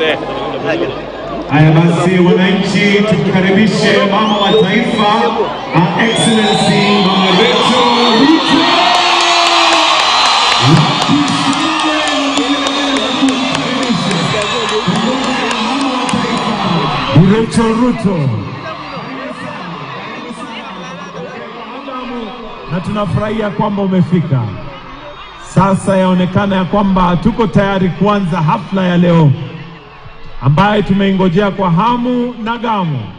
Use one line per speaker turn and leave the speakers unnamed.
Haya basi, wananchi, tumkaribishe mama wa taifa Her Excellency Mama Rachel Ruto.
Rachel Ruto na tunafurahia kwamba umefika. Sasa yaonekana ya kwamba tuko tayari kuanza hafla ya leo ambayo tumeingojea kwa hamu na gamu.